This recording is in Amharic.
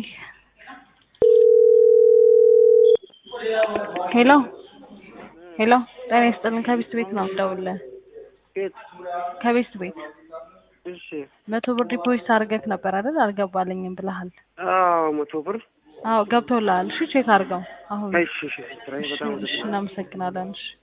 ሄሎ ሄሎ ጤና ይስጥልን ከቤስት ቤት ነው የምደውልልህ ቤት ከቤስት ቤት እሺ መቶ ብር ዲፖዚት አድርገህ ነበር አይደል አልገባልኝም ብለሃል አዎ መቶ ብር አዎ ገብቶልሃል እሺ ቼክ አድርገው አሁን እሺ እሺ ስራዬ በጣም እሺ እናመሰግናለን እሺ